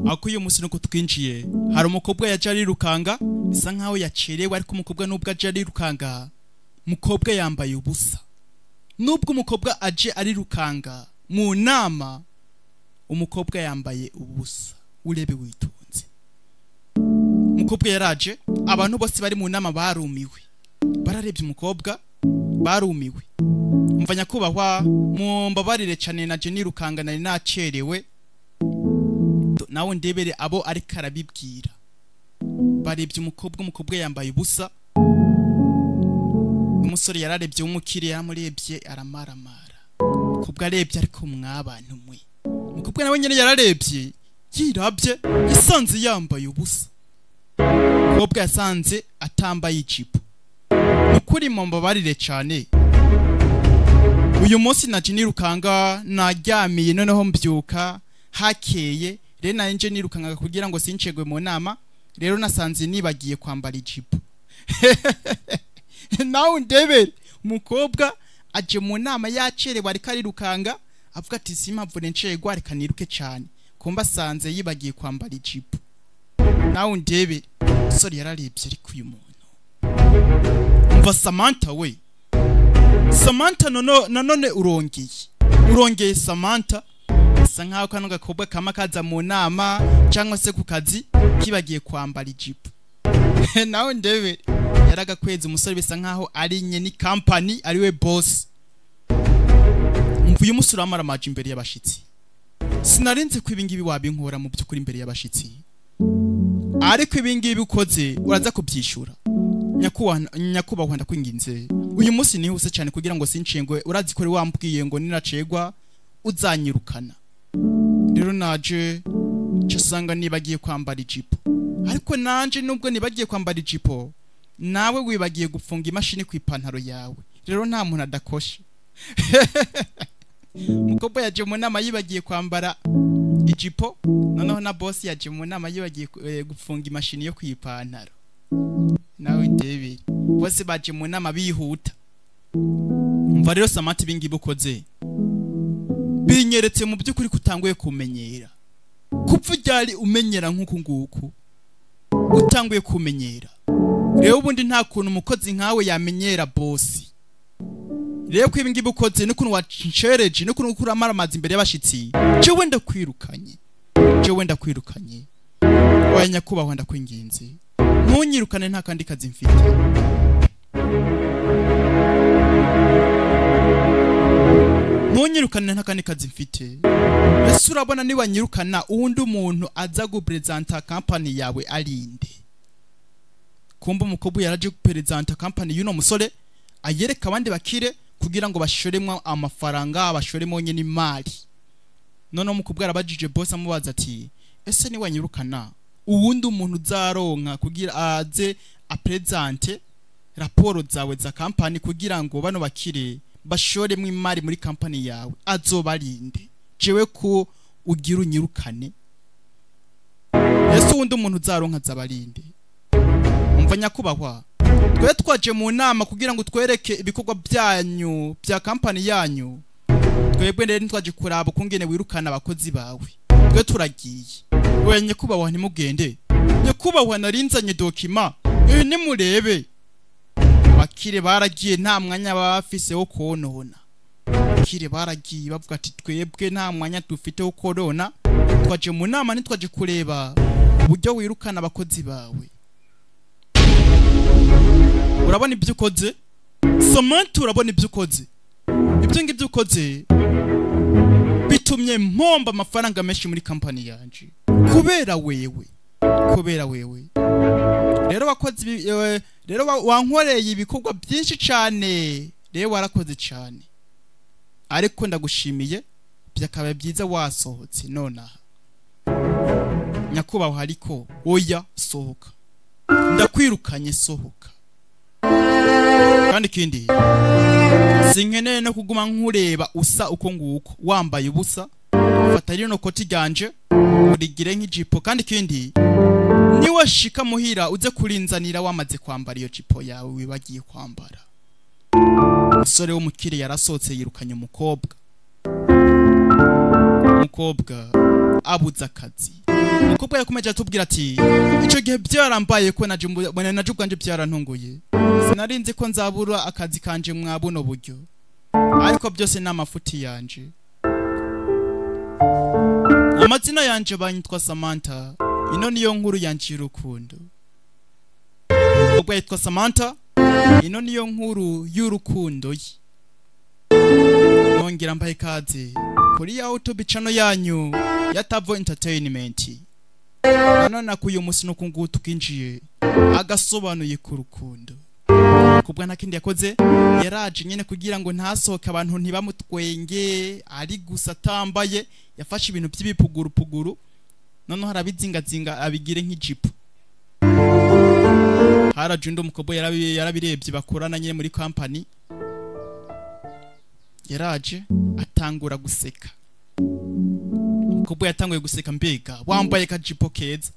aho kuri uyu munsi nuko twinjiye hari umukobwa yaje arirukanga bisa nkaho yacerewe ariko umukobwa nubwo aje arirukanga umukobwa yambaye ubusa nubwo umukobwa aje arirukanga mu nama umukobwa yambaye ubusa urebe witonze umukobwa yaraje abantu bose bari mu nama barumiwe bararebye umukobwa barumiwe mva nyakubahwa mumbabarire cyane na Jenny Rukanga nari nacerewe nawe ndebere abo ariko arabibwira barebye umukobwa umukobwa yambaye ubusa umusore yararebye w'umukire yaramurebye aramaramara umukobwa arebye ariko mwabana umwe umukobwa nawe nyine yararebye yirabye yisanze yambaye ubusa umukobwa yasanze atambaye ijipo ni ukuri mumbabarire cyane uyu munsi na Jenny Rukanga naryamiye noneho mbyuka hakeye rero nayo nje nirukanga kugira ngo sincegwe mu nama rero nasanze nibagiye kwambara ijipo nawe ndebere umukobwa aje mu nama yacerewe ariko arirukanga avuga ati simpavure ncegwa reka niruke cyane kumba asanze yibagiye kwambara ijipo nawe ndebere umusore yararebye ariko uyu muntu umva samantha we samantha nanone urongeye urongeye samantha bisa nkaho kano gakobwa kama kaza mu nama cyangwa se ku kazi kibagiye kwambara ijipo nawe ndebe yaragakwezi umusore bisa nkaho ari nye ni kampani ari we bosi mvuye umusore w'amaramaje imbere y'abashyitsi sinarenze ko ibingibi wabinkora mu by'ukuri imbere y'abashyitsi ariko ibingibi ukoze uraza kubyishyura nyakubahwa ndakwinginze uyu munsi nihuse cyane kugira ngo sinshingwe urazi ko wambwiye ngo ninacegwa uzanyirukana rero naje cyasanga nibagiye kwambara ijipo ariko nanje nubwo nibagiye kwambara ijipo nawe wibagiye gufunga imashini ku ipantaro yawe rero nta muntu adakoshe umukobwa yaje mu nama yibagiye kwambara ijipo noneho na bosi yaje mu nama yibagiye gufunga imashini yo ku ipantaro nawe ndebe bose baje mu nama bihuta mva rero samati ibingibi ukoze binyeretse mu by'ukuri kutanguye kumenyera kupfa ryari umenyera nk'uku nguku utanguye kumenyera rero ubundi nta kuntu umukozi nkawe yamenyera bosi rero ko ibingibi ukoze n'ukuntu wacereje n'ukuntu uramara amazi imbere y'abashyitsi cyo wenda kwirukanye cyo wenda kwirukanye waya nyakubahwa ndakwinginze ntunyirukane nta kandi kazi mfite ntunyirukane nta kandi kazi mfite ese urabona niba nyirukana uwundi muntu aza guperezanta kampani yawe arinde kumva umukobwa yaraje guperezanta kampani y'uno musore ayereka abandi bakire kugira ngo bashoremo amafaranga bashoremo nyine imari noneho umukobwa arabajije bose amubaza ati ese niba nyirukana uwundi umuntu uzaronka kugira aze aperezante raporo zawe za kampani kugira ngo bano bakire bashoremo imari muri kampani yawe azobarinde jewe ko ugira unyirukane ese undi umuntu uzaronka azabarinde umva nyakubahwa twe twaje mu nama kugira ngo twereke ibikorwa byanyu bya kampani yanyu twebwe rero ntitwaje kuraba ukungene wirukana abakozi bawe twe turagiye we nyakubahwa ntimugende nyakubahwa narinzanye dokima ibi nimurebe abakire baragiye nta mwanya baba bafise wo konona abakire baragiye bavuga ati twebwe nta mwanya dufite wo konona twaje mu nama ntitwaje kureba uburyo wirukana abakozi bawe urabona ibyo ukoze samantha urabona ibyo ukoze ibyo ngibyo ukoze bitumye mpomba amafaranga menshi muri kampani yanjye kubera wewe kubera wewe rero wakoze rero wankoreye ibikorwa byinshi cyane rero warakoze cyane ariko ndagushimiye byakaba byiza wasohotse nonaha nyakubahwa ariko oya sohoka ndakwirukanye sohoka kandi ikindi sinkeneye no kuguma nkureba usa uko nguko wambaye ubusa fata rino koti ryanje urigire nk'ijipo kandi ikindi niwe shika muhira uze kurinzanira wamaze kwambara iyo jipo yawe wibagiye kwambara umusore w'umukire yarasohotse yirukanye umukobwa umukobwa abuze akazi umukobwa yakomeje atubwira ati icyo gihe byarambaye ko naje mbu- bona naje ubwanjye byarantunguye sinari nzi ko nzabura akazi kanje mwa buno buryo ariko byose ni amafuti yanje amazina yanje banyitwa samantha ino niyo nkuru yanje y'urukundo umukobwa yitwa samantha ino niyo nkuru y'urukundo ye nongera mbaye ikaze kuri ya youtube channel yanyu ya Tavo Entertainment nanone kuyu munsi nuko nguko tukinjiye agasobanuye ku rukundo kubwa nta kindi yakoze yaraje nyine kugira ngo ntasohoke abantu ntibamutwenge ari gusa atambaye yafashe ibintu by'ibipugurupuguru noneho arabizingazinga abigire nk'ijipo haraje undi umukobwa yarabi- yarabirebye bakorana nyine muri kampani yaraje atangura guseka kubwo yatanguye guseka mbega wambaye kajipo keza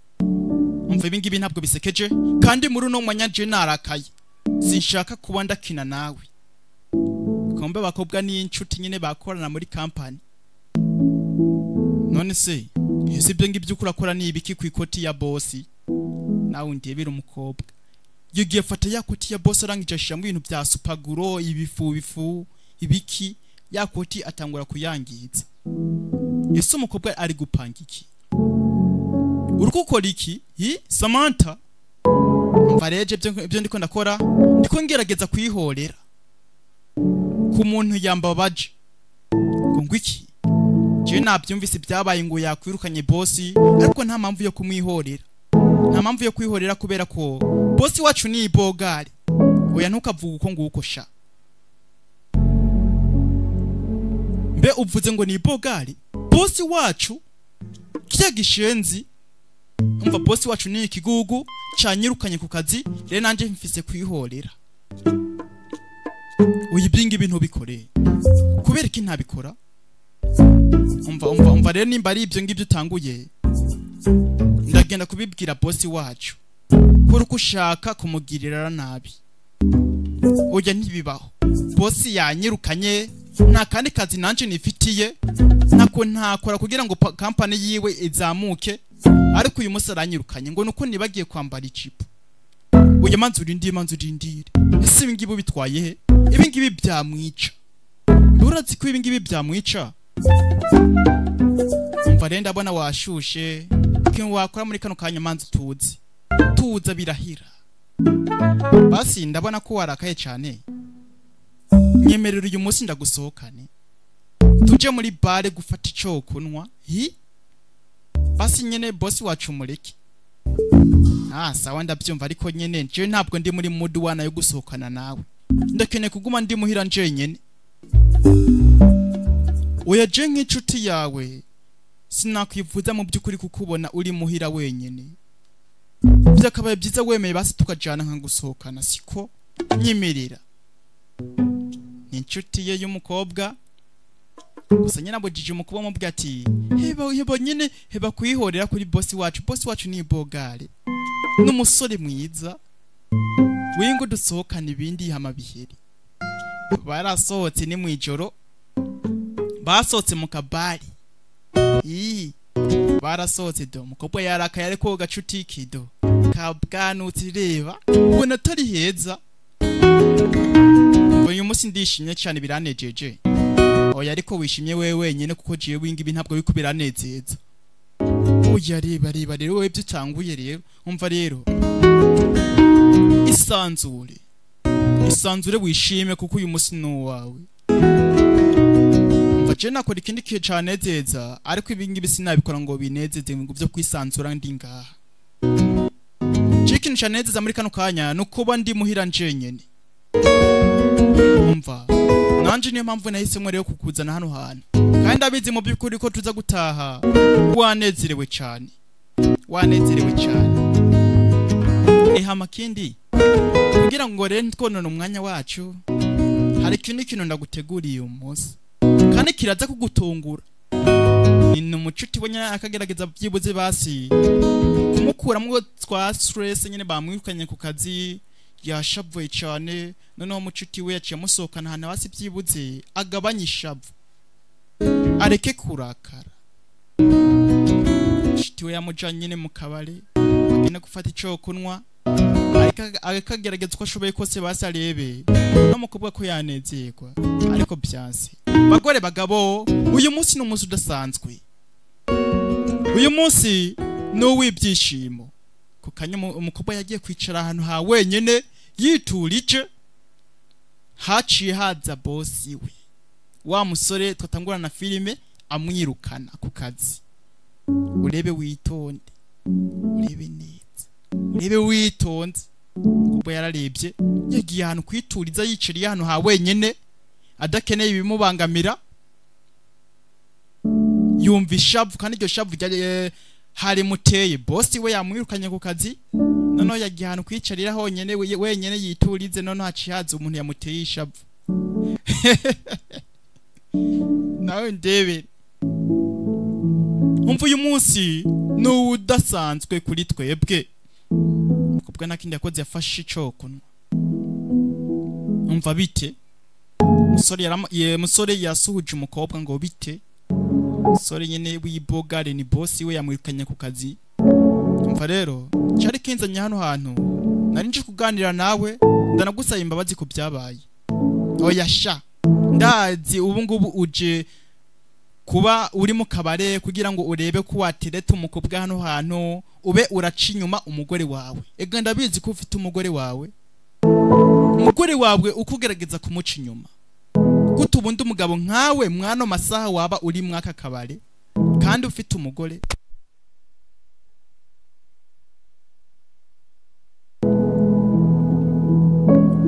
umva ibi ngibi ntabwo bisekeje kandi muri uno mwanya nje narakaye sinshaka kuba ndakina nawe kombe bakobwa ni inshuti nyine bakorana muri kampani none se ese ibyo ngibyo uko urakora ni ibiki ku ikoti ya bosi nawe ndebera umukobwa yugiye fata ya koti ya bosi arangije ashiramo ibintu bya supaguro ibifu bifu ibiki ya koti atangura kuyangiza ese umukobwa ari gupanga iki uri gukora iki hi samantha mva rege ibyo ibyo ndiko ndakora ndiko ngerageza kuyihorera ku muntu yambabaje ngo ngo iki jewe nabyumvise byabaye ngo yakwirukanye bosi ariko nta mpamvu yo kumwihorera nta mpamvu yo kwihorera kubera ko bosi wacu ni ibogari oya ntukavuge uko nguko sha mbe uvuze ngo ni ibogari bosi wacu kirya gishenzi umva bosi wacu ni ikigugu cyanyirukanye ku kazi rero nanjye mfise kwihorera uyu ibyingibi ntubikore kubera iki ntabikora umva umva umva rero nimba ari ibyo ngibyo utanguye ndagenda kubibwira bosi wacu kuri uko ushaka kumugirira nabi ujya ntibibaho bosi yanyirukanye nta kandi kazi nanjye nifitiye ntako ntakora kugira ngo pa- kampani yiwe izamuke ariko uyu munsi aranyirukanye ngo nuko nibagiye kwambara ijipo uyu manzi urindire manzi urindire ese ibi ngibi ubitwaye he ibi ngibi byamwica urazi ko ibi ngibi byamwica mva rero ndabona washushe ikintu wakora muri kano kanya manzi tuzi tuza birahira basi ndabona ko warakaye cyane nyemerera uyu munsi ndagusohokane tujye muri bare gufata icyo kunywa hi basi nyine bosi wacu mureke ah sawa ndabyumva ariko nyine njyewe ntabwo ndi muri mudu wana yo gusohokana nawe ndakeneye kuguma ndi muhira njyenyine oya je nk'inshuti yawe sinakwifuza mu by'ukuri kukubona uri muhira wenyine byakabaye byiza wemeye basi tukajyana nka gusohokana siko nyemerera ni inshuti ye y'umukobwa gusa nyine abujije umukobwa amubwira ati heba heba nyine heba kuyihorera kuri bosi wacu bosi wacu ni bogare n'umusore mwiza wingo dusohokana ibindi hama biheri barasohotse ni mu ijoro basohotse mu kabari iyi barasohotse do umukobwa yarakaye ariko gacuti kido kabwanutse reba ubona atari heza uyu munsi ndishimye cyane biranejeje oya ariko wishimye we wenyine kuko jiwe wingibi ntabwo biko biranezeza oya reba reba rero wowe ibyo utanguye rero umva rero isanzure isanzure wishime kuko uyu munsi ni uwawe umva je nakora ikindi kihe canezeza ariko ibi ngibi sinabikora ngo binezeze ngo byo kwisanzura ndi ngaha je ikintu canezeza muri kano kanya ni ukuba ndi muhira njenyene umva nanje niyo mpamvu nahisemo rero kukuzana hano hantu kandi abizi mu by'ukuri ko tuza gutaha wanezerewe cyane wanezerewe cyane ehama kindi kugira ngo rero twonone umwanya wacu hari ikindi kintu ndaguteguriye uyu munsi kandi kiraza kugutungura ni umucuti we nyine akagerageza byibuze basi kumukuramo twa stress nyine bamwirukanye ku kazi yashavuye cyane noneho umucuti we yaciye amusohokana ahantu hasi byibuze agabanye ishavu areke kurakara mushiti we yamujyanye nyine mu kabari agenda gufata icyo kunywa ariko- ariko agerageza uko ashoboye kose basi arebe n'umukobwa ko yanezerwa ariko byanse bagore bagabo uyu munsi ni umunsi udasanzwe uyu munsi ni uw'ibyishimo ku kanya umu- umukobwa yagiye kwicara ahantu ha wenyine yiturije haciye haza bosi we wa musore twatangurana filime amwirukana ku kazi urebe witonde urebe neza urebe witonze ubwo yararebye yagiye ahantu kwituriza yicariye hano ha wenyine adakeneye ibimubangamira yumva ishavu kandi iryo shavu ryari eh, harimuteye bosi we yamwirukanye ku kazi noneho yagiye ahantu kwicarira honyine we- wenyine yiturize noneho haciye haza umuntu yamuteye ishavu nawe ndebe umva uyu munsi ni udasanzwe kuri twebwe kubwo nta kindi yakoze yafashe icyo kunywa umva bite musore yarama- ye- musore yasuhuje umukobwa ngo bite musore nyine w'ibogare ni bosi we yamwirukanye ku kazi umva rero cyari kinzanye hano hantu nari nje kuganira nawe ndanagusaba imbabazi ku byabaye oya sha ndazi ubu ngubu uje kuba uri mu kabare kugira ngo urebe ko watereta umukobwa hano hantu ube uraca inyuma umugore wawe ega ndabizi ko ufite umugore wawe umugore wawe uko ugerageza kumuca inyuma gute ubundi umugabo nkawe mwano masaha waba uri mwaka kabare kandi ufite umugore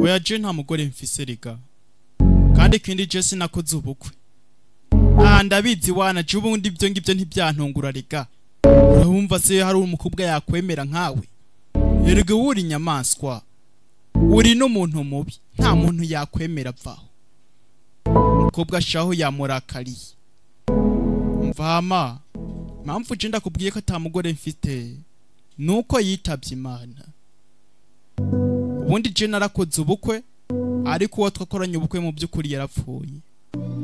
oya je nta mugore mfise rega kandi ikindi je sinakoze ubukwe Ah, ndabizi wana je ubundi ibyo ngibyo ntibyantungura rega urabumva se hari umukobwa yakwemera nkawe erega wowe uri inyamaswa uri n'umuntu mubi nta muntu yakwemera vaho umukobwa shaho yamurakariye mvama impamvu je ndakubwiye ko atamugore mfite nuko yitabye imana ubundi je narakoze ubukwe ariko uwo twakoranye ubukwe mu by'ukuri yarapfuye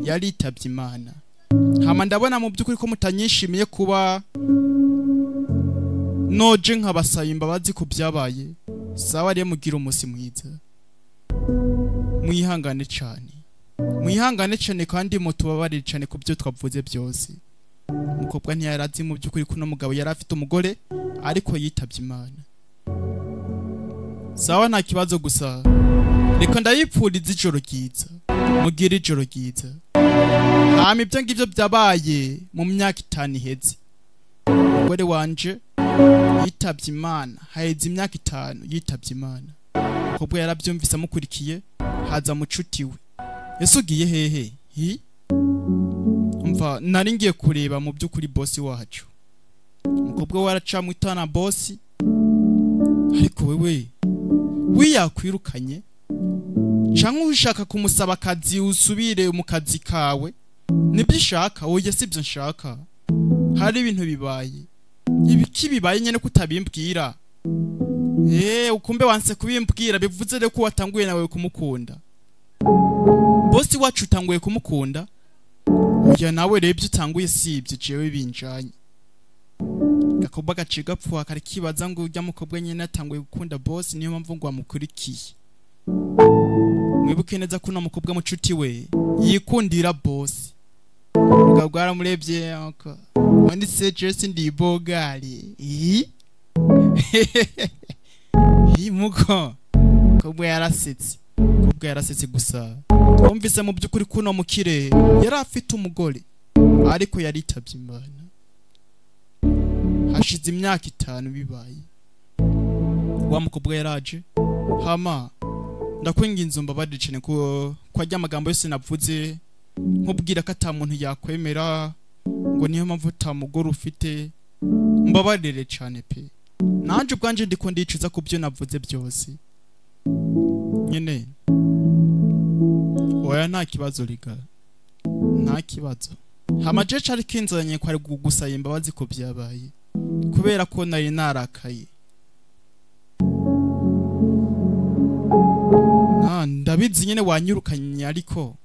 yaritabye imana hama ndabona mu by'ukuri ko mutanyishimiye kuba noje nkabasaba imbabazi ku byabaye sawa rero mugire umunsi mwiza mwihangane cyane mwihangane cyane kandi mutubabarire cyane ku byo twavuze byose umukobwa ntiyari azi mu by'ukuri ko uno mugabo yari afite umugore ariko yitabye imana sawa nta kibazo gusa reka ndayipfuriza ijoro ryiza mugire ijoro ryiza hama ibyo ngibyo byabaye mu myaka itanu iheze umugore wanje yitabye imana haheze imyaka itanu yitabye imana kobwa yarabyumvise amukurikiye haza mucuti we ese ugiye hehe hi umva nari ngiye kureba mu by'ukuri bosi wacu umukobwa we aracamwitana bosi ariko wewe wiyakwirukanye cyangwa ushaka kumusaba akazi usubire mu kazi kawe nibyo ushaka wowe sibyo nshaka hari ibintu bibaye ibiki bibaye nyine ko utabimbwira eee ukumbe wanse kubimbwira bivuze rero ko watanguye nawe kumukunda bosi wacu utanguye kumukunda oya nawe rero ibyo utanguye si ibyo jewe binjanye gakobwa gaciye gapfuha kari kibaza ngo ujya mukobwa nyine yatanguye gukunda bosi niyo mpamvu ngo wamukurikiye mwibuke neza ko uno mukobwa mucuti we yikundira bosi ubwo bwaramurebye ako wanditse jesi ndi bogari iyi iyi muko kobwa yarasetse kobwa yarasetse gusa twumvise mu by'ukuri ko uno mukire yari afite umugore ariko yaritabye imana hashize imyaka itanu bibaye wa mukobwa yaraje hama ndakwinginze umbabarire cyane ko ko ajya amagambo yose navuze nkubwira ko ata muntu yakwemera ngo niyo mpamvu utamugore ufite mbabarire cyane pe nanjye ubwanjye ndiko ndicuza ku byo navuze byose nyine oya nta kibazo riga nta kibazo hamajeje ariko inzanye ko ari gusaba imbabazi ko byabaye kubera ko nari narakaye Ah, ndabizi nyine wanyirukanye ariko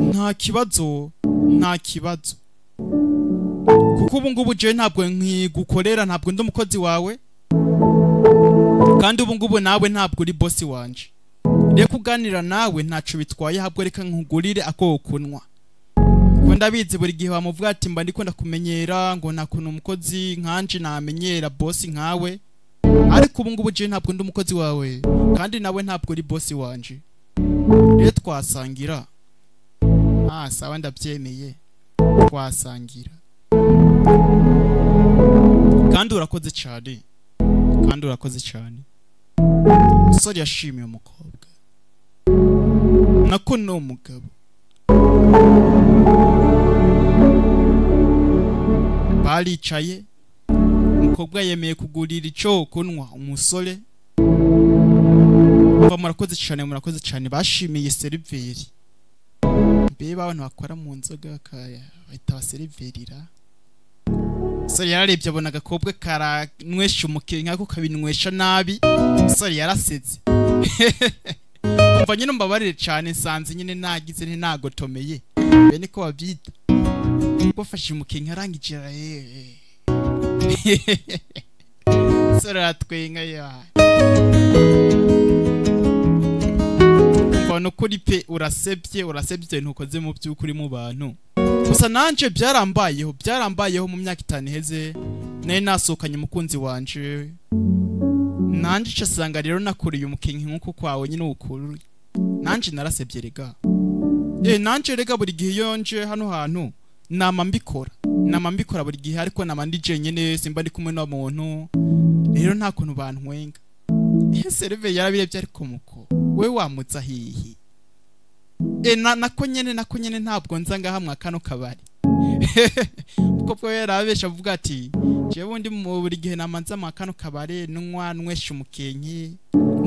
nta kibazo nta kibazo kuko ubu ngubu jewe ntabwo nkigukorera ntabwo ndi umukozi wawe kandi ubu ngubu nawe ntabwo uri bosi wanje rero kuganira nawe ntacu bitwaye ahubwo reka nkugurire ako kunywa kuko ndabizi buri gihe wamuvuga ati mba ndiko ndakumenyera ngo nta kuntu umukozi nkanje namenyera bosi nkawe ariko ubu ngubu jewe ntabwo ndi umukozi wawe kandi nawe ntabwo uri bosi wanje rero twasangira ah sawa ndabyemeye twasangira kandi urakoze cyane kandi urakoze cyane umusore yashimiye umukobwa nako ni umugabo baricaye umukobwa yemeye kugurira icyo kunywa umusore umva murakoze cyane murakoze cyane bashimiye seriveri mbeba abantu bakora mu nzoga bakaya bahita baseriverira umusore yararebye abona agakobwa karanywesha umukiriya nk'ako kabinywesha nabi umusore yarasetse mva nyine mbabarire cyane nsanze nyine nagize nti nagotomeye mbe niko babyita bafashe umukiriya arangije yeee umusore aratwenga yawe abantu kuri pe urasebye urasebye ntukoze mu by'ukuri mu bantu gusa nanje byarambayeho byarambayeho mu myaka itanu iheze nari nasohokanye umukunzi wanje nanje ico asanga rero nakuriye umukinyi nk'uko kwawe nyine ukuri nanje narasebye rega eh nanje rega buri gihe iyo nje hano hantu nama mbikora nama mbikora buri gihe ariko nama ndi jenyine simba ndi kumwe n'umuntu rero nta kuntu bantwenga seriveri yarabirebye ariko muko we wamutsa hihi e na nako nyene nako nyene ntabwo nza ngahamwa kano kabari kuko bwo yarabesha avuga ati jewe ndi mu buri gihe namanza mu kano kabari nunywa nwesha umukenke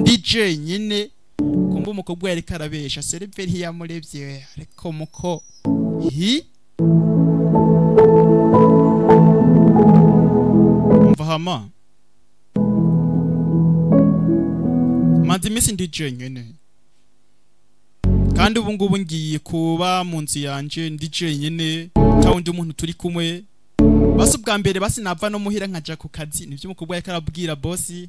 ndi jenyine kumva umukobwa yari karabesha seriveri ntiyamurevye ariko muko hi mva hama maze iminsi ndi jenyine kandi ubu ngubu ngiye kuba mu nzu yanjye ndi jenyine nta wundi muntu turi kumwe basi ubwa mbere basi nava no muhira nkaja ku kazi nibyo umukobwa yari arabwira bosi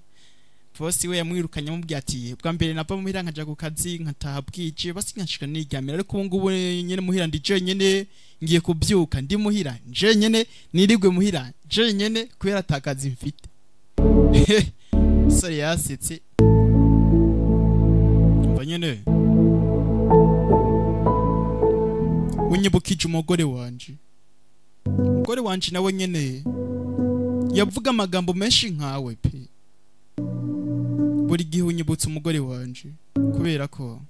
bosi we yamwirukanye amubwira ati bwa mbere nava muhira nkaja ku kazi nkataha bwije basi nkashika niryamira ariko ubu ngubu nyine muhira ndi jenyine ngiye kubyuka ndi muhira jenyine nirigwe muhira jenyine kubera ata kazi mfite sore yasetse nyine unyibukije umugore wanje umugore wanje nawe nyine yavuga amagambo menshi nkawe pe buri gihe unyibutsa umugore wanje kubera ko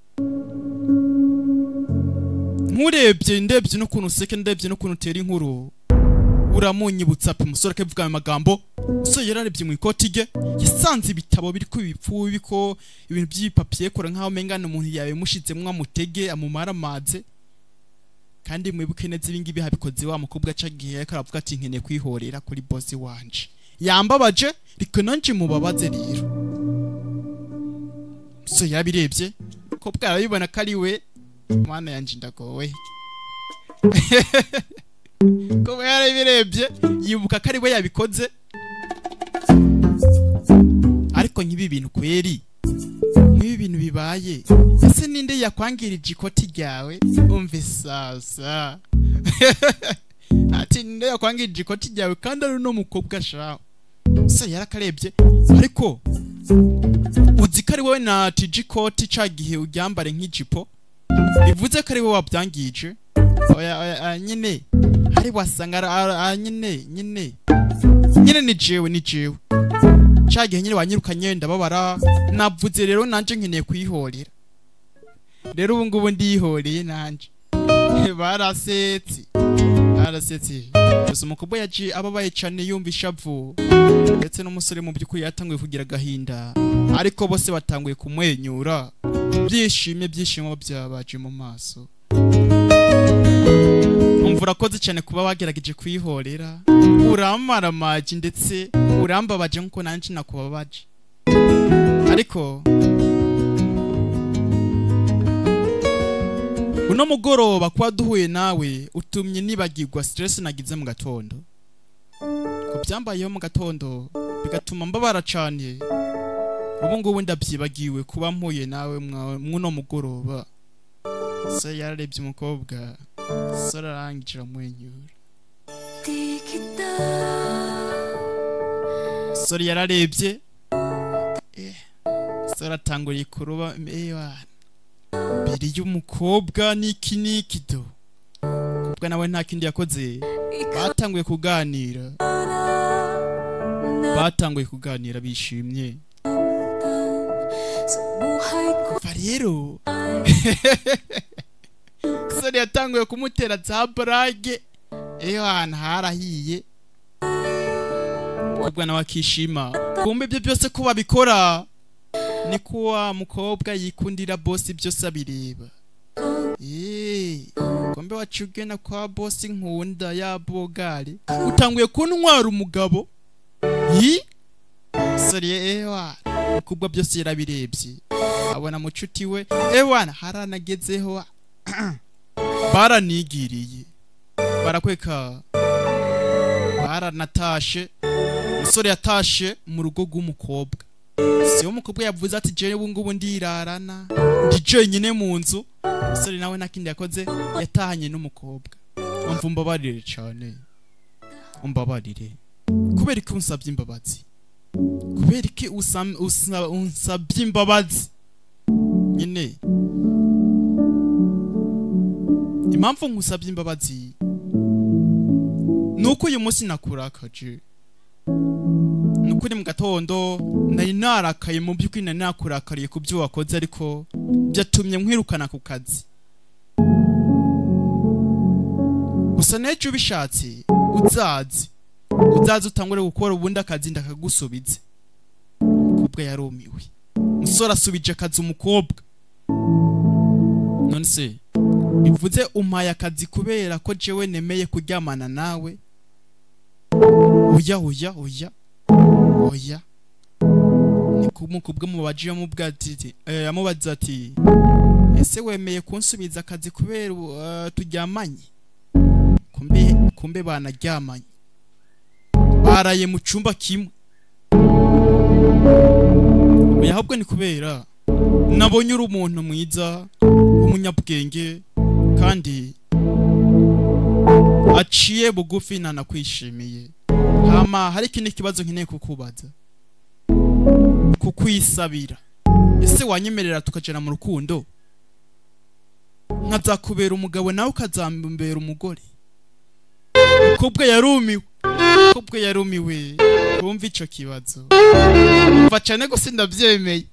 nkurebye ndebye n'ukuntu useke ndebye n'ukuntu utera inkuru uramunyibutsa pe umusore akavuga ayo magambo umusore yararebye mu ikoti rye yasanze ibitabo biri ku bipfu biko ibintu by'ibipapiye kora nk'aho mengana umuntu yabimushitsemo amutege amumaramaze kandi mwibuke neza ibi ngibi habikoze wa mukobwa aca gihe ariko aravuga ati nkeneye kwihorera kuri bosi wanje yambabaje riko nanje mubabaze rero umusore yabirebye umukobwa arabibona ko ari we mana yanjye ndagowe kuba yarabirebye yibuka ko ari we yabikoze ariko nk'ibi bintu kweri nk'ibi bintu bibaye ese ninde yakwangirije ikoti ryawe umve sasa ati ninde yakwangirije ikoti ryawe kandi ari uno mukobwa ashaka se yarakarebye ariko uzi ko ari wowe natije ikoti cya gihe uryambare nk'ijipo bivuze ko ari wowe wabyangije nyine ari wasanga nyine nyine nyine ni jewe ni jewe cya gihe nyine wanyirukanye ndababara navuze rero nanje nkeneye kwihorera rero ubu ngubu ndihoreye nanje barasetse barasetse gusa umukobwa yaje ababaye cyane yumva ishavu ndetse n'umusore mu by'ukuri yatanguye kugira agahinda ariko bose batanguye kumwenyura byishimye byishimo byabaje mu maso urakoze cyane kuba wagerageje kwihorera uramaramaje ndetse urambabaje nkuko nanjye nakubabaje ariko uno mugoroba kuba duhuye nawe utumye nibagirwa stress nagize mu gatondo ngo byambayeho mu gatondo bigatuma mbabara cyane ubu ngubu ndabyibagiwe kuba mpuye nawe mwa- mw'uno mugoroba se yararebye umukobwa se ararangira amwenyura sore yararebye eh, sore atanguriye kuroba ewana mbere y'umukobwa n'iki n'iki do umukobwa nawe nta kindi yakoze batanguye kuganira batanguye kuganira bishimye kuva rero sore yatanguye kumutera za burage eyo ahantu harahiye umukobwa nawe akishima kumbe ibyo byose ko babikora ni ko wa mukobwa yikundira bosi byose abireba Eee, kumbe wacuge na kwa bosi nkunda ya bogari utanguye kuntwara umugabo yi soriye ewa kubwa byose yarabirebye abona mucuti we ewana haranagezeho baranigiriye barakweka baranatashe umusore yatashe mu rugo rw'umukobwa siyo umukobwa yavuze ati jewe ubu ngubu ndirarana ndi jenyine mu nzu umusore nawe nta kindi yakoze yatahanye n'umukobwa umva umbabarire cyane umbabarire kubera iki unsabye imbabazi kubera iki usam- usa- unsabye imbabazi nyine impamvu nkusabye imbabazi ni uko uyu munsi nakurakaje ni ukuri mu gatondo nari narakaye mu by'ukuri nari nakurakariye ku byo wakoze ariko byatumye nkwirukana ku kazi gusa n'ejo ubishatse uzaze uzaze utangure gukora ubundi akazi ndakagusubize umukobwa yarumiwe umusore asubije akazi umukobwa none se bivuze umpaye akazi kubera ko jewe nemeye kuryamana nawe oya oya oya oya ni kumukubwa mubaji yamubwira ati eh, yamubaza ati ese wemeye kunsubiza akazi kubera uh, turyamanye kumbe kumbe banaryamanye baraye mu cyumba kimwe oya ahubwo ni kubera nabonye uri umuntu mwiza umunyabwenge kandi aciye bugufi nanakwishimiye hama hari ikindi kibazo nkeneye kukubaza kukwisabira ese wanyemerera tukajana mu rukundo nkazakubera umugabo nawe ukazambera umugore kubwe yarumiwe kubwe yarumiwe wumva ico kibazo mva cane gusa ndavyemeye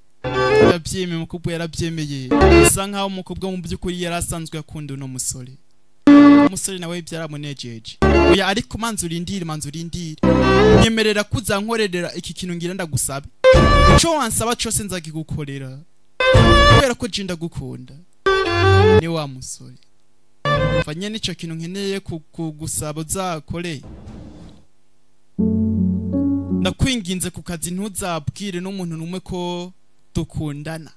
ndavyemeye umukobwa yaravyemeye bisa nkaho umukobwa mu by'ukuri yari asanzwe akunda uno musore umusore nawe byaramunejeje oya ariko manzi urindire manzi urindire nyemerera ko uzankorera iki kintu ngira ndagusabe icyo wansaba cyose nzakigukorera kubera ko je ndagukunda ni wa musore mva nyene ico kintu nkeneye ku- kugusaba uzakore ndakwinginze ku kazi ntuzabwire n'umuntu n'umwe ko dukundana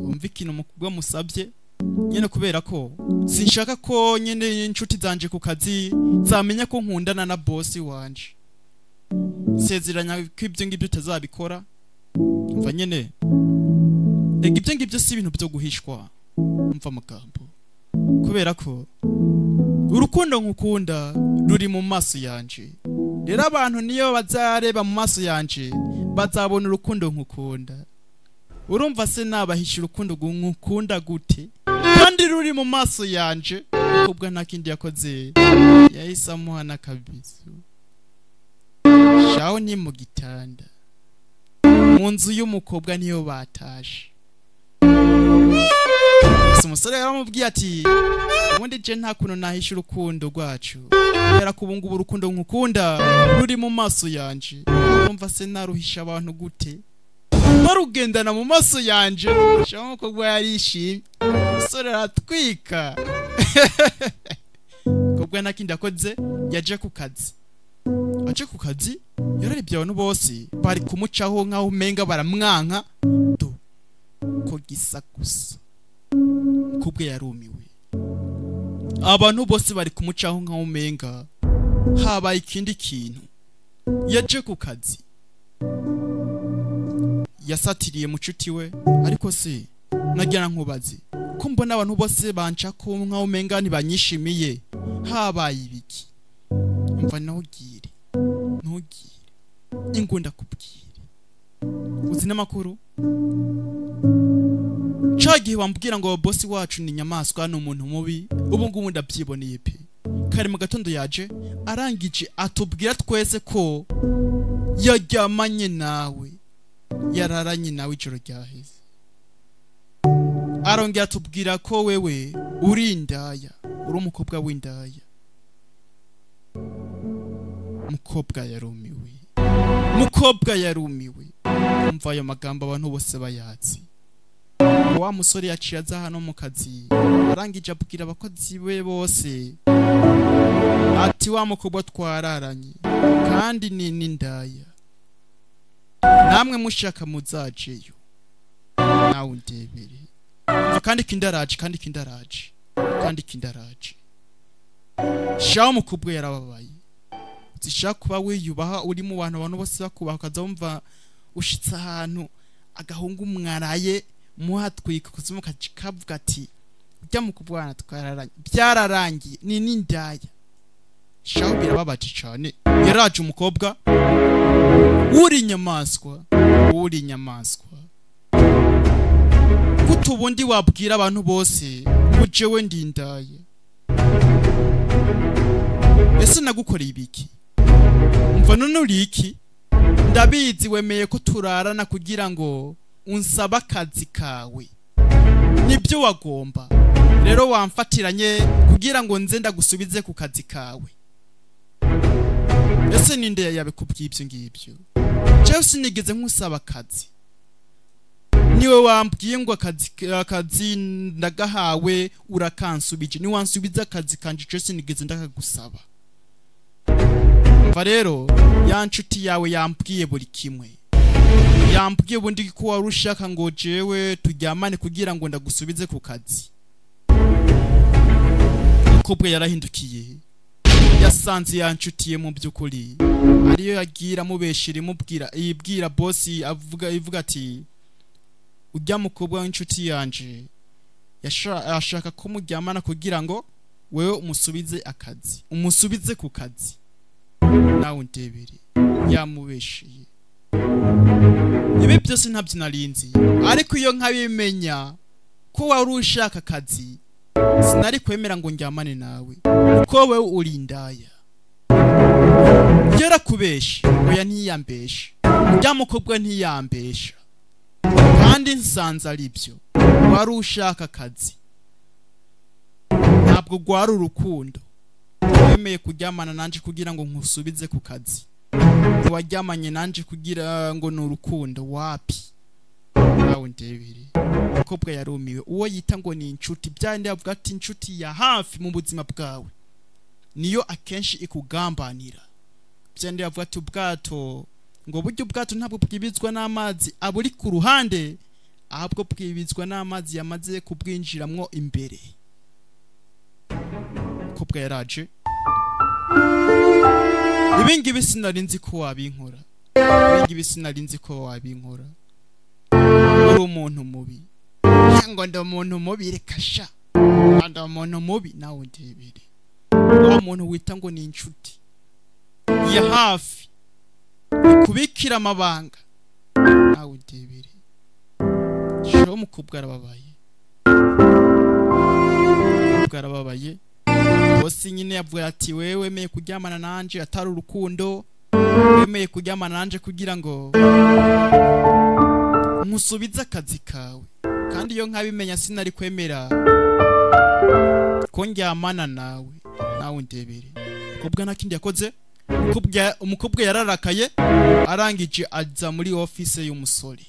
umva ikintu umukobwa musabye nyene kubera ko sinshaka ko nyene inshuti zanje ku kazi zamenya ko nkundana na bosi wanje sezeranya ko ibyo ngibyo utazabikora umva nyene ega ibyo ngibyo si ibintu byo guhishwa umva amagambo kubera ko urukundo nkukunda ruri mu maso yanje rero abantu niyo bazareba mu maso yanje bazabona urukundo nkukunda urumva se nabahisha urukundo gu- nkukunda gute kandi ruri mu maso yanje kubwa nta kindi yakoze yahise amuha n'akabizu shaho ni mu gitanda mu nzu y'umukobwa niyo batashe gusa umusore yaramubwiye ati ubundi je nta kuntu nahisha urukundo rwacu kubera ko ubu ngubu urukundo nkukunda ruri mu maso yanje urumva se naruhisha abantu gute barugendana mu maso yanje shaho umukobwa yarishimye umusore aratwika kobwa nta kindi akoze yaje ku kazi aje ku kazi yararebye abantu bose bari kumucaho nk'aho umenga baramwanka do ko gisa gusa kubwe yarumiwe abantu bose bari kumucaho nk'aho umenga habaye ikindi kintu yaje ku kazi yasatiriye mucuti we ariko se nagira nkubaze ko mbona abantu bose banca ko nka umenga ntibanyishimiye habaye ibiki mva ntugire ntugire ingunda kubwire uzi n'amakuru ca gihe wambwira ngo bosi wacu ni inyamaswa ni umuntu mubi ubu ngubu ndabyiboneye pe kare mu gatondo yaje arangije atubwira twese ko yaryamanye nawe yararanye nawe ijoro ryaheze arongera atubwira ko wewe uri indaya uri umukobwa w'indaya mukobwa yarumiwe mukobwa yarumiwe umva ayo magambo abantu bose bayatsi wa musore yaciye aza hano mu kazi arangije abwira abakozi be bose ati wa mukobwa twararanye kandi ni n'indaya namwe mushaka muzajeyo nawe undebere kandi kindaraje kandi kindaraje kandi kindaraje shaho mukubwe yarababaye zishaka kuba wiyubaha uri mu bantu abantu bose bakubaha ukaza wumva ushitse ahantu agahungu mwaraye muhatwika kuzimu kavuga ati ujya mu kubwana twararanye byararangiye ni n'indaya shaho birababaje cyane yaraje umukobwa uri inyamaswa uri inyamaswa gute ubundi wabwira abantu bose ngo jewe ndindaye ese nagukoreye ibiki mva none uri iki ndabizi wemeye ko turarana kugira ngo unsaba akazi kawe nibyo wagomba rero wamfatiranye kugira ngo nze ndagusubize ku kazi kawe ese ninde yabikubwiye ibyo ngibyo jewe sinigeze nkusaba akazi niwe wambwiye ngo akazi akazi ndagahawe urakansubije ni wansubiza akazi kanje cose nigeze ndakagusaba mva rero ya nshuti yawe yambwiye buri kimwe yambwiye bundi ko wari ushaka ngo jewe turyamane kugira ngo ndagusubize ku kazi mukobwa yarahindukiye yasanze ya nshuti ye mu by'ukuri ariyo yagira amubeshera imubwira ibwira bosi avuga ivuga ati ujya mukobwa w'inshuti yanjye yashaka ko muryamana kugira ngo wewe umusubize akazi umusubize ku kazi nawe ndebere yamubesheye ibi byose ntabyo narinzi ariko iyo nkabimenya ko wari ushaka akazi sinari kwemera ngo njyamane nawe kuko wowe uri indaya yarakubeshe oya ntiyambeshe ujya mukobwa ntiyambesha kandi nsanze ari byo wari ushaka akazi ntabwo rwari urukundo wemeye kuryamana nanjye kugira ngo nkusubize ku kazi ntiwaryamanye nanjye kugira ngo ni urukundo wapi nawe ndebere umukobwa yarumiwe uwo yita ngo ni inshuti byandi yavuga ati inshuti ya hafi mu buzima bwawe niyo akenshi ikugambanira byandi yavuga ati ubwato ngo buryo ubwato ntabwo bwibizwa n'amazi aburi ku ruhande ahubwo bwibizwa n'amazi yamaze kubwinjiramwo imbere ko bwaraje ibingibi sinari nzi ko wabinkora ibingibi sinari nzi ko wabinkora uri umuntu mubi ngo ndi umuntu mubi reka sha ndi umuntu mubi nawe ndebere wa muntu wita ngo ni inshuti ya hafi kubikira amabanga nawe udebere shiraho umukobwa arababaye umukobwa arababaye bose nyine yavuga ati wewe wemeye kuryamana nanjye atari urukundo wemeye kuryamana nanjye kugira ngo nkusubize akazi kawe kandi iyo nkabimenya sinari kwemera ko njyamana nawe nawe ndebere umukobwa nta kindi yakoze umukobwa yararakaye arangije ajya muri ofise y'umusore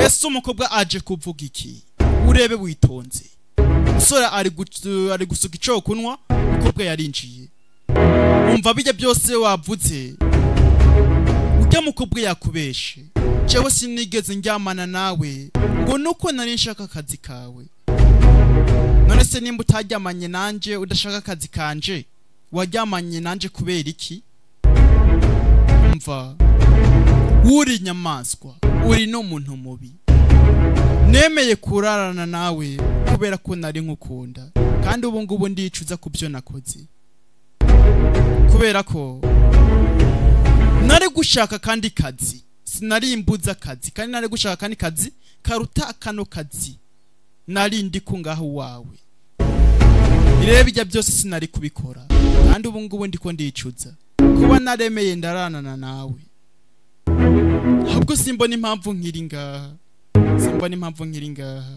ese umukobwa aje kuvuga iki urebe witonze umusore ari gusuka icyo kunywa umukobwa yarinjiye wumva bijya byose wavutse ujya mukobwa yakubeshe cyangwa sinigeze njyamana nawe ngo nuko nari nshaka akazi kawe none se nimba utaryamanye nanjye udashaka akazi kanje wajyamanye nanjye kubera iki mva uri inyamaswa uri n'umuntu mubi nemeye kurarana nawe kubera ko nari nkukunda kandi ubu ngubu ndicuza ku byo nakoze kubera ko nari gushaka kandi kazi sinari imbuza akazi kandi nari gushaka kandi kazi karuta kano kazi nari ndi ko ngaho iwawe rero ibyo byose sinari kubikora kandi ubu ngubu ndi ko ndicuza kuba naremeye ndaranana nawe ahubwo simbona impamvu nkiri ngaha simbona impamvu nkiri ngaha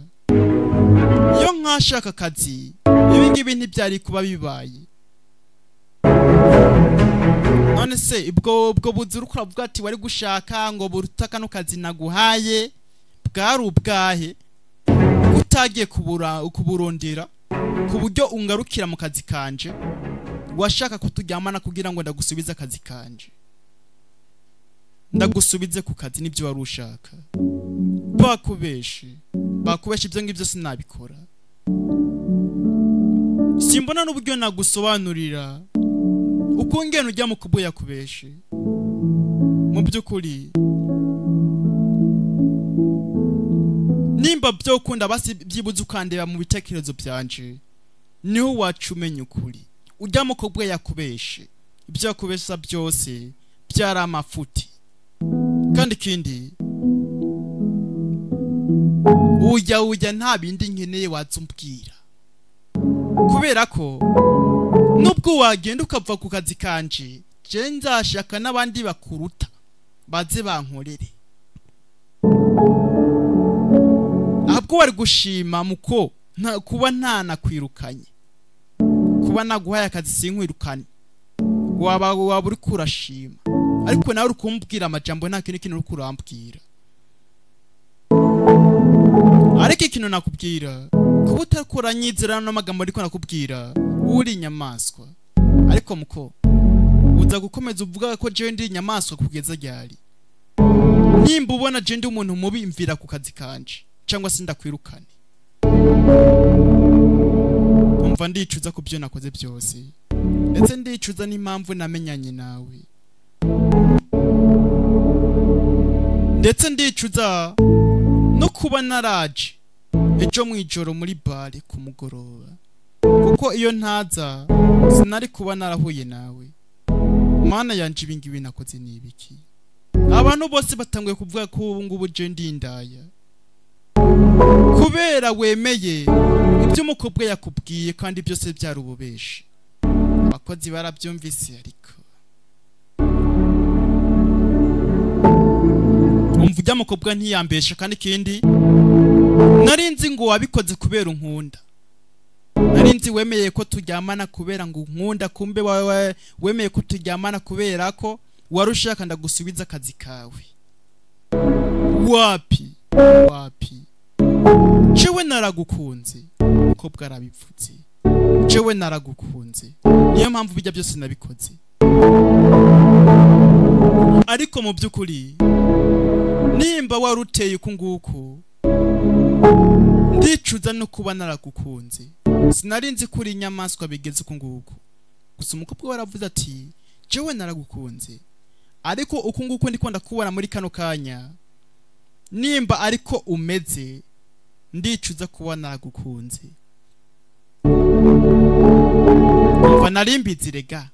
iyo nkashaka akazi ibi ngibi ntibyari kuba bibaye none se ubwo ubwo buzira ukuravuga ati wari gushaka ngo buruta kano kazi naguhaye bwari ubwahe utagiye kubura kuburondera ku buryo ungarukira mu kazi kanje washaka kuturyamana kugira ngo ndagusubize akazi kanje ndagusubize ku kazi nibyo wari ushaka bakubeshe bakubeshe ibyo ngibyo sinabikora simbona n'uburyo nagusobanurira uko ngena ujya mu kubo yakubeshe mu by'ukuri nimba byo ukunda basi byibuze ukandeba mu bitekerezo byanje niho wacu umenya ukuri ujya mu kubo yakubeshe ibyo yakubesha byose byari amafuti kandi ikindi ujya ujya nta bindi nkeneye watse umbwira kubera ko nubwo wagenda ukava ku kazi kanje je nzashaka n'abandi bakuruta baze bankorere ahubwo wari gushima muko nta kuba nta nakwirukanye kuba naguhaye akazi sinkwirukane waba waba uri kurashima ariko nawe uri kumbwira amajambo nta kindi kintu uri kurambwira ariko ikintu nakubwira kuba utakora nyizera n'amagambo ariko nakubwira uri inyamaswa ariko muko uza gukomeza uvuga ko jewe ndi inyamaswa kugeza ryari nimba ubona jewe ndi umuntu mubi mvira ku kazi kanje cyangwa se ndakwirukane umva ndicuza ku byo nakoze byose ndetse ndicuza n'impamvu namenyanye nawe ndetse ndicuza no kuba naraje ejo mu ijoro muri bare ku mugoroba kuko iyo ntaza sinari kuba narahuye nawe mana yanjye ibi ngibi nakoze ni ibiki abantu bose batanguye kuvuga ko ubu ngubu je ndindaya kubera wemeye ibyo umukobwa yakubwiye kandi byose byari ububeshi abakozi barabyumvise ariko umva ibyo umukobwa ntiyambesha kandi ikindi nari nzi ngo wabikoze kubera unkunda nari nzi wemeye ko turyamana kubera ngo nkunda kumbe wawe wemeye ko turyamana kubera ko wari ushaka ndagusubiza akazi kawe wapi wapi jewe naragukunze umukobwa arabivutse jewe naragukunze niyo mpamvu bijya byose nabikoze ariko mu by'ukuri nimba wari uteye uku nguku ndicuza no kuba naragukunze sinari nzi ko uri inyamaswa bigeze uku nguku gusa umukobwa we aravuze ati jewe naragukunze ariko uku nguku ndi ko ndakubona muri kano kanya nimba ariko umeze ndicuza kuba naragukunze umva narimbitse rega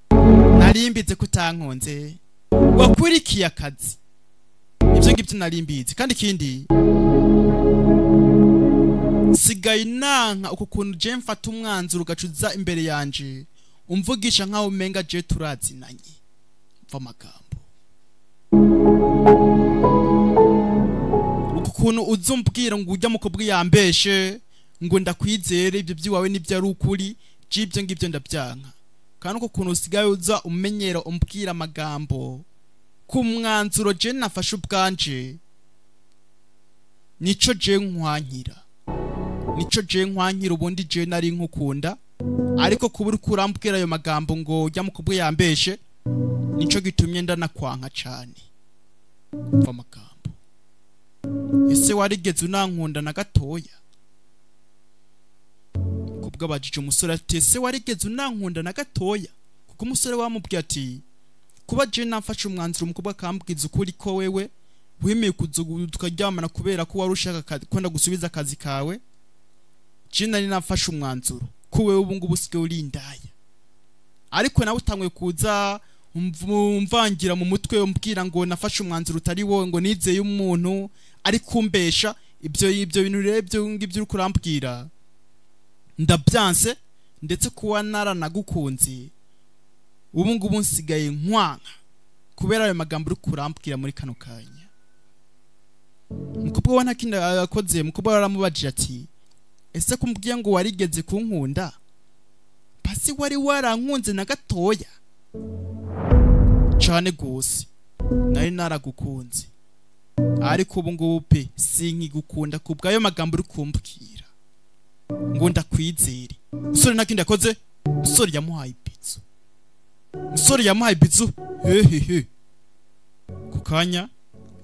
narimbitse ko utankunze wakurikiye akazi ibyo ngibyo narimbitse kandi ikindi sigaye inanka uku kuntu je mfata umwanzuro ugacuza imbere yanje umvugisha nkaho umenga je turazinanye mva amagambo uku kuntu uzumbwira ngo ujya mukobwa yambeshe ngo ndakwizere ibyo by'iwawe nibyo ari ukuri by'ibyo ngibyo ndabyanka kandi uku kuntu usigaye uza umenyera umbwira amagambo ku mwanzuro je nafashe ubwanje nico je nkwankira nico je nkwankira ubundi je nari nkukunda ariko kuba uri kurambwira ayo magambo ngo ujya mu kubwe yambeshe nico gitumye ndanakwanka cyane mva amagambo ese warigeze unankunda na gatoya kubwo abajije umusore ati ese warigeze unankunda na gatoya kuko umusore wamubwiye ati kuba jena namfashe umwanzuro umukobwa akambwiza ukuri ko wewe wemeye kuza ubu tukaryamana kubera ko wari ushaka akazi- ko ndagusubiza akazi kawe jena nari nafashe umwanzuro ko wewe ubu ngubu usigaye urindaya ariko nawe utanguye kuza umv- umvangira mu mutwe umbwira ngo nafashe umwanzuro utari wowe ngo nizeye umuntu ari kumbesha ibyo ibyo bintu rero ibyo ngibyo uri kurambwira ndabyanse ndetse kuba naranagukunze ubu ngubu nsigaye nkwanka kubera ayo magambo uri kurambwira muri kano kanya umukobwa we nta kindi yakoze umukobwa we aramubajije ati ese ko umbwiye ngo warigeze kunkunda pasi wari warankunze na gatoya cyane rwose nari naragukunze ariko ubu ngubu pe sinkigukunda ku bw'ayo magambo uri kumbwira ngo ndakwizere musore nta kindi yakoze musore yamuhaye ibizu musore yamuhaye ibizu hehehe ku kanya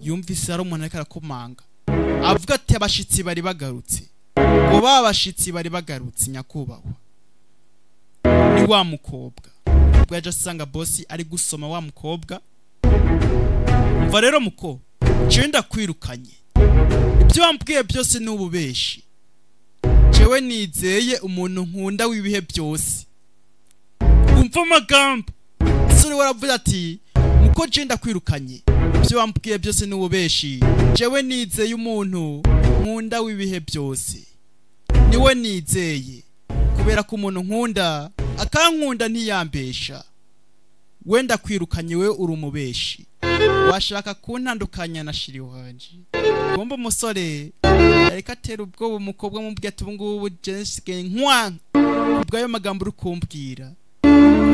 yumvise hari umuntu ariko arakomanga avuga ati abashitsi bari bagarutse ngo ba bashitsi bari bagarutse nyakubahwa ni wa mukobwa ubwo yaje asanga bosi ari gusoma wa mukobwa umva rero muko jewe ndakwirukanye ibyo wambwiye byose ni ububeshi jewe nizeye umuntu nkunda w'ibihe byose umva amagambo sore waravuze ati muko jewe ndakwirukanye ibyo wambwiye byose ni ububeshi jewe nizeye umuntu nkunda w'ibihe byose niwe nizeye kubera ko umuntu nkunda akankunda ntiyambesha wenda kwirukanye we uri umubeshi washaka kuntandukanya na shiri wanje kumbe umusore ariko atera ubwoba umukobwa amubwira ati ubungubu jesigaye nkwanka ubwayo magambo uri kumbwira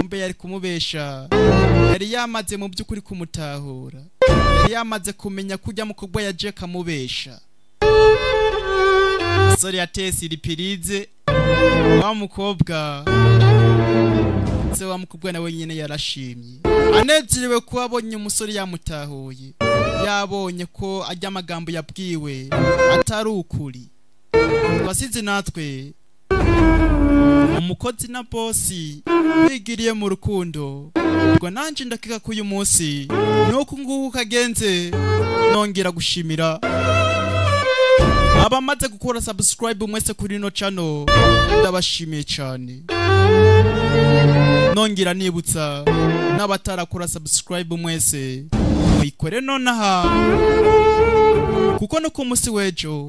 kumbe yari kumubesha yari yamaze mu by'ukuri kumutahura yari yamaze kumenya ko ujya mukobwa ya Jack amubesha umusore yateye siripirize wa mukobwa ndetse wa mukobwa nawe nyine yarashimye anezerewe ko abonye umusore yamutahuye yabonye ko ajya amagambo yabwiwe atari ukuri wasize natwe umukozi na bosi bigiriye mu rukundo ubwo nanjye ndakeka ko uyu munsi nuko nguko kagenze nongera gushimira abamaze gukora subscribe mwese kuri ino channel ndabashimiye cyane nongera nibutsa n'abatarakora subscribe mwese muyikore nonaha kuko no ku munsi w'ejo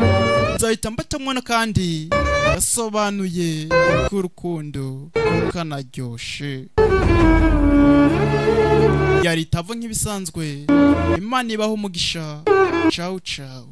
nzahita mbatamwana kandi yasobanuye ko urukundo kanaryoshe yaritavu nk'ibisanzwe imana ibaho umugisha ciao ciao